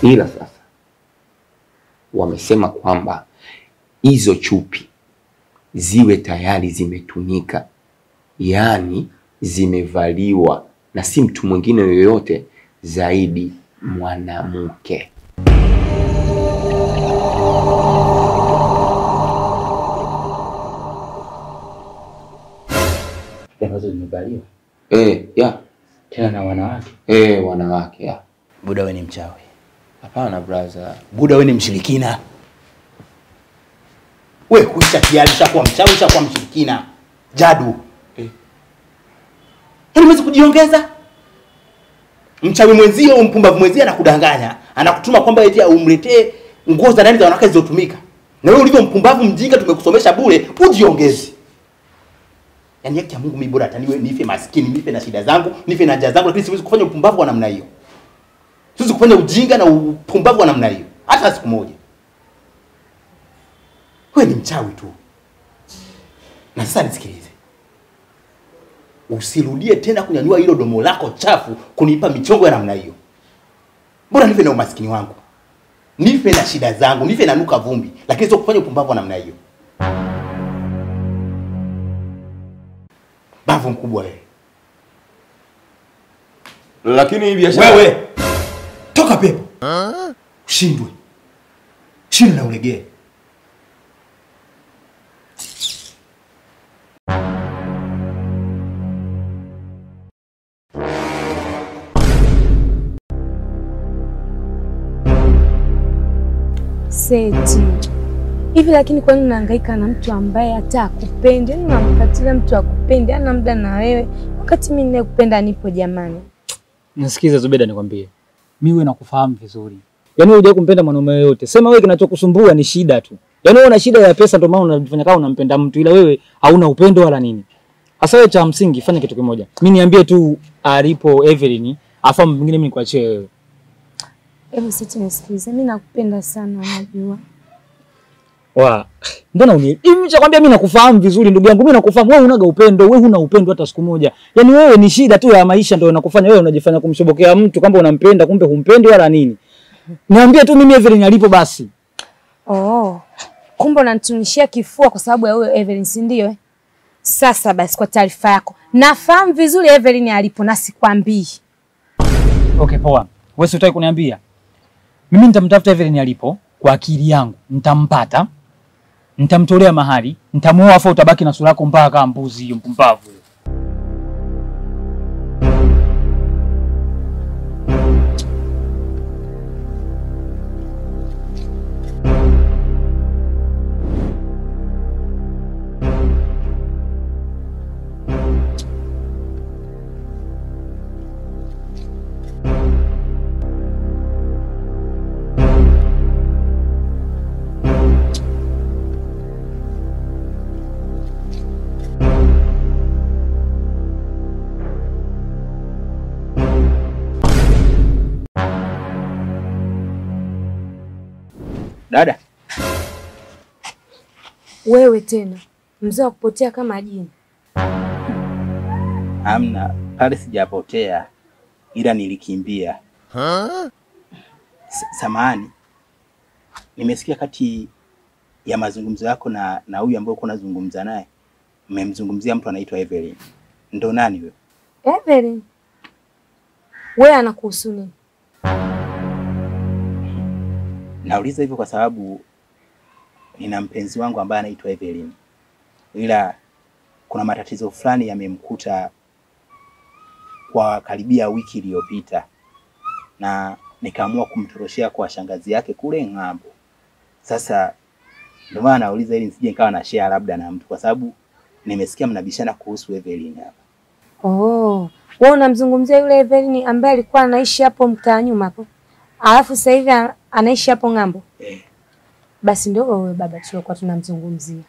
ila sasa wamesema kwamba hizo chupi ziwe tayari zimetumika, yaani zimevaliwa na si mtu mwingine yoyote zaidi mwanamke. ambazo zimevaliwa Eh, ya tena na wanawake. eh, wanawake ya. Buda, we ni mchawi. Hapana brother. Buda, we ni mshirikina. We kuisha tayari, ushakuwa mchawi, ushakuwa mshirikina. Jadu Eh. yaani huwezi kujiongeza. Mchawi mwenzio, mpumbavu mwenzio anakudanganya, anakutuma kwamba eti umletee nguo za ndani za wanawake zilizotumika, na wewe ulivyo mpumbavu mjinga, tumekusomesha bure, ujiongezi. Yaani haki ya Mungu, mimi bora hata niwe nife maskini, nife na shida zangu, nife na njaa zangu, lakini siwezi kufanya upumbavu wa namna hiyo. Siwezi kufanya ujinga na upumbavu wa namna hiyo hata siku moja. Wewe ni mchawi tu. Na sasa nisikilize, usirudie tena kunyanyua hilo domo lako chafu kunipa michongo ya namna hiyo. Bora nife na umaskini wangu, nife na shida zangu, nife na nuka vumbi, lakini sio kufanya upumbavu wa namna hiyo. Bavu mkubwa wewe. Lakini hii biashara Wewe toka pepo, ushindwe, shindwe na ulegee. Seti hivi, lakini kwa nini unahangaika na mtu ambaye hata akupendi? Yaani unamfuatilia mtu akupendi, ana muda na wewe, wakati mimi ninayekupenda nipo. Jamani, Nisikize Zubeda, nikwambie mimi wewe nakufahamu vizuri. Yaani wewe hujawahi kumpenda mwanaume yoyote. Sema wewe kinachokusumbua ni shida tu. Yaani wewe una shida ya pesa ndio maana unajifanya kama unampenda mtu ila wewe hauna upendo wala nini. Sasa wewe cha msingi fanya kitu kimoja. Mimi niambie tu alipo Evelyn, afa mwingine mimi nikuachie wewe. hebu Seti nisikilize, mimi nakupenda sana, unajua Wa, mbona uni hivi chakwambia mimi nakufahamu vizuri ndugu yangu, mimi nakufahamu wewe unaga upendo, wewe huna upendo hata siku moja. Yaani wewe ni shida tu ya maisha ndio inakufanya wewe unajifanya kumshobokea mtu kwamba unampenda kumbe humpendi wala nini. Niambie tu mimi Evelyn alipo basi. Oh, kumbe unanitunishia kifua kwa sababu ya huyo Evelyn, si ndio? eh? Sasa basi, kwa taarifa yako, nafahamu vizuri Evelyn alipo na sikwambii. Okay, poa. Wewe si utaki kuniambia? Mimi nitamtafuta Evelyn alipo kwa akili yangu, nitampata, nitamtolea mahali, nitamuoa, afa utabaki na sura yako mbaya kama mbuzi hiyo mpumbavu. Dada, Wewe tena mzee wa kupotea kama jini. amna pale, sijapotea ila nilikimbia. S- Samahani, nimesikia kati ya mazungumzo yako na na huyu ambaye uko unazungumza naye, mmemzungumzia mtu anaitwa Evelyn. Ndo nani huyo? Evelyn, wewe anakuhusu nini? Nauliza hivyo kwa sababu nina mpenzi wangu ambaye anaitwa Evelyn, ila kuna matatizo fulani yamemkuta kwa karibia wiki iliyopita, na nikaamua kumtoroshea kwa shangazi yake kule ng'ambo. Sasa ndio maana nauliza ili nisije nikawa na share labda na mtu, kwa sababu nimesikia mnabishana kuhusu Evelyn hapa. Oh, wewe unamzungumzia yule Evelyn ambaye alikuwa anaishi hapo mtaa nyuma hapo, alafu sasa hivi a- anaishi hapo ng'ambo. Eh, Basi ndio wewe baba tuliokuwa tunamzungumzia,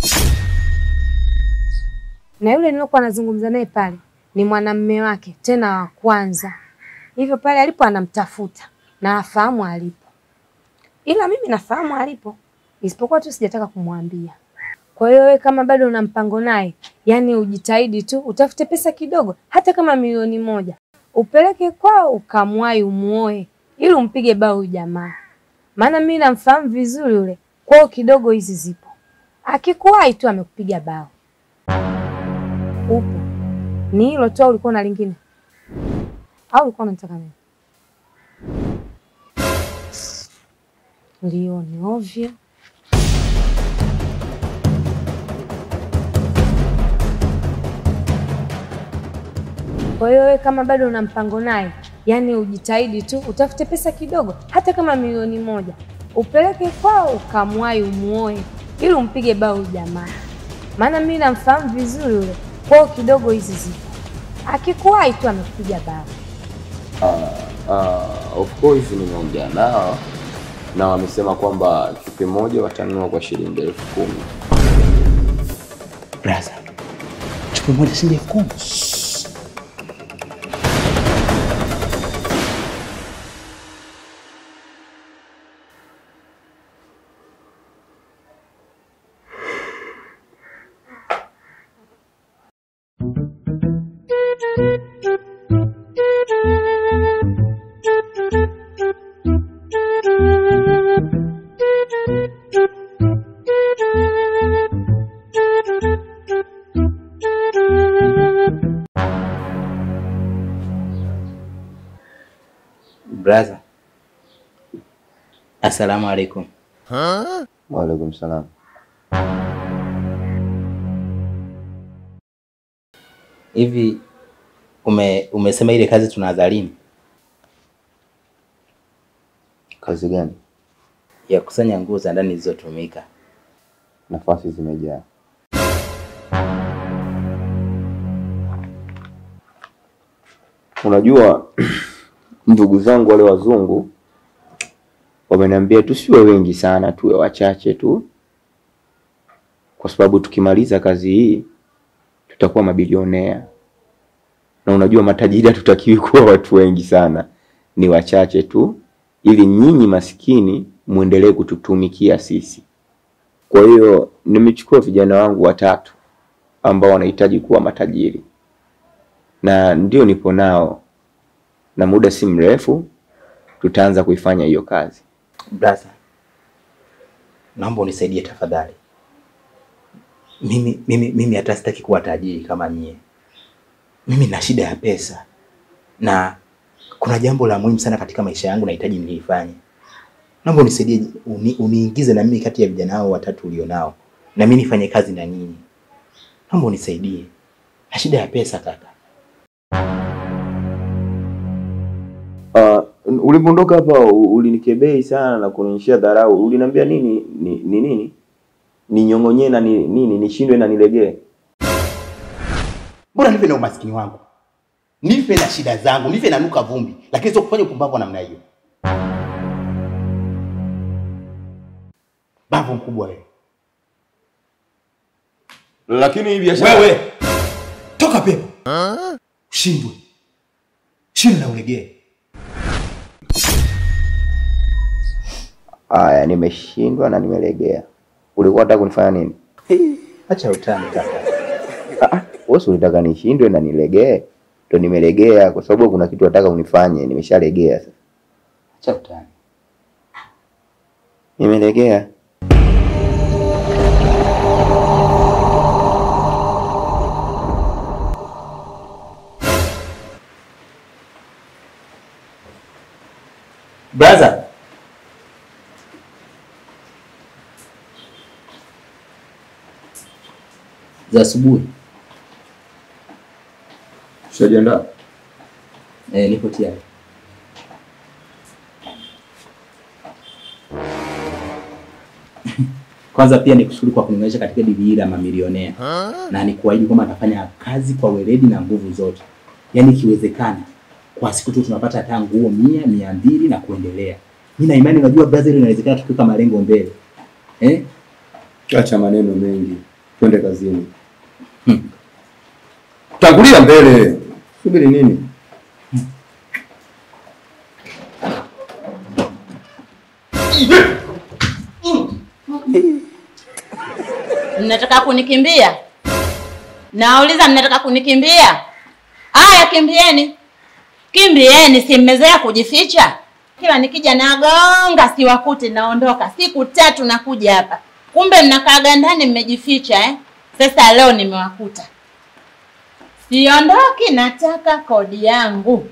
na yule niliokuwa anazungumza naye pale ni mwanamume wake tena wa kwanza, hivyo pale alipo anamtafuta na afahamu alipo, ila mimi nafahamu alipo, isipokuwa tu sijataka kumwambia. Kwa hiyo wewe kama bado una mpango naye, yani ujitahidi tu utafute pesa kidogo, hata kama milioni moja, upeleke kwao ukamwai umuoe, ili umpige bao huyu jamaa, maana mimi namfahamu vizuri yule. Kwao kidogo hizi zipo, akikuwahi tu amekupiga bao. Upo ni hilo tu, au ulikuwa na lingine, au ulikuwa unataka nini? Ndio, ni ovyo. Kwa hiyo wewe kama bado una mpango naye, yaani ujitahidi tu utafute pesa kidogo, hata kama milioni moja, upeleke kwao ukamwai umuoe, ili umpige bao huyu jamaa, maana mimi namfahamu vizuri yule. Kwao kidogo hizi zipo, akikuwahi tu amekupiga bao. Uh, of course nimeongea nao na wamesema kwamba chupi moja watanunua kwa shilingi elfu kumi. Braza, chupi moja shilingi elfu kumi. Braza, assalamu alaikum. Waalaikum salam. Hivi ume, umesema ile kazi tunaanza lini? Kazi gani? Ya kusanya nguo za ndani zilizotumika. Nafasi zimejaa. Unajua, ndugu zangu wale wazungu wameniambia tusiwe wengi sana, tuwe wachache tu, kwa sababu tukimaliza kazi hii tutakuwa mabilionea. Na unajua matajiri hatutakiwi kuwa watu wengi sana, ni wachache tu, ili nyinyi maskini muendelee kututumikia sisi. Kwa hiyo nimechukua vijana wangu watatu ambao wanahitaji kuwa matajiri, na ndio nipo nao, na muda si mrefu tutaanza kuifanya hiyo kazi. Braza, naomba unisaidie tafadhali. Mimi mimi mimi hata sitaki kuwa tajiri kama nyie. Mimi na shida ya pesa na kuna jambo la muhimu sana katika maisha yangu nahitaji nilifanye. Naomba unisaidie, uni, uniingize na mimi kati ya vijana hao watatu ulionao, na mimi nifanye kazi na nyinyi. Naomba unisaidie, na shida ya pesa kaka. Uh, ulipoondoka hapa u- ulinikebei sana na kunionyeshia dharau. Uliniambia nini? Ni ni nini? Ninyong'onyee na ni, nini? Nishindwe na nilegee? Mbona nife na umaskini wangu, nife na shida zangu, nife na nuka vumbi, lakini sio kufanya upumbavu wa namna hiyo. Bavu mkubwa wewe. Lakini hii biashara Wewe toka pepo, shindwe shindwe na ulegee. Aya, nimeshindwa na nimelegea. Ulikuwa unataka kunifanya nini? Acha utani kaka. Ah, ah, wewe si ulitaka nishindwe na nilegee? Ndio nimelegea kwa sababu kuna kitu nataka unifanye, nimeshalegea sasa. Acha utani. Nimelegea. Brother. Za asubuhi. Ushajiandaa? Eh, nipo tayari. Kwanza pia nikushukuru kwa kuniwezesha katika dili hili la mamilionea na nikuahidi kwamba nitafanya kazi kwa weledi na nguvu zote, yaani ikiwezekana kwa siku tu tunapata hata nguo mia mia mbili na kuendelea. Mimi na imani, unajua brother, inawezekana tukiweka malengo mbele eh? Acha maneno mengi, twende kazini. Hmm. Tangulia mbele. Subiri nini? Mnataka kunikimbia? Nauliza, mnataka kunikimbia? Aya, kimbieni, kimbieni, si mmezoea kujificha. Kila nikija nagonga, siwakuti, naondoka. Siku tatu nakuja hapa, kumbe mnakaaga ndani mmejificha eh? Sasa leo nimewakuta. Siondoki, nataka kodi yangu.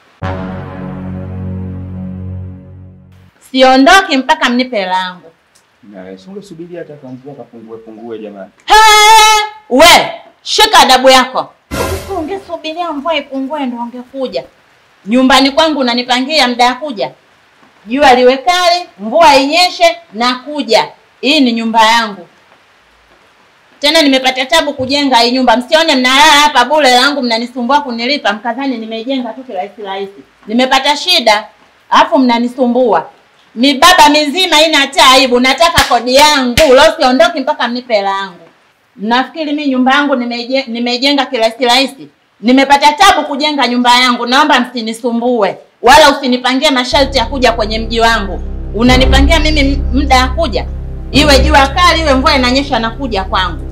Siondoki mpaka mnipe hela yangu. Na singesubiri hata kamvua kapungue pungue jamani. He, we shika adabu yako. Ungesubiria mvua ipungue ndo ungekuja nyumbani kwangu. Unanipangia muda ya kuja, jua liwe kali, mvua inyeshe, na kuja. Hii ni nyumba yangu, tena nimepata tabu kujenga hii nyumba. Msione mnalala hapa bure langu, mnanisumbua kunilipa, mkadhani nimeijenga tu kirahisi rahisi. Nimepata shida, alafu mnanisumbua mibaba mizima ina hata aibu. Nataka kodi yangu leo, siondoki mpaka mnipe hela yangu. Mnafikiri mimi nyumba yangu nimeije- nimeijenga kirahisi rahisi? Nimepata tabu kujenga nyumba yangu, naomba msinisumbue wala usinipangie masharti ya kuja kwenye mji wangu. Unanipangia mimi m- muda ya kuja, iwe jua kali, iwe mvua inanyesha, nakuja kwangu.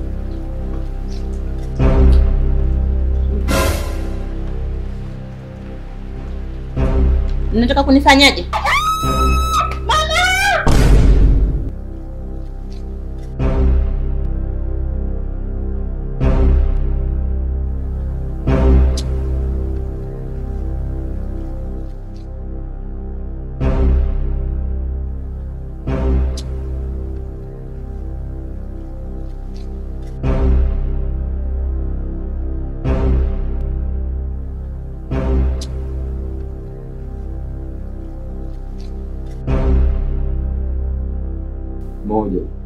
Mnataka kunifanyaje? Moja.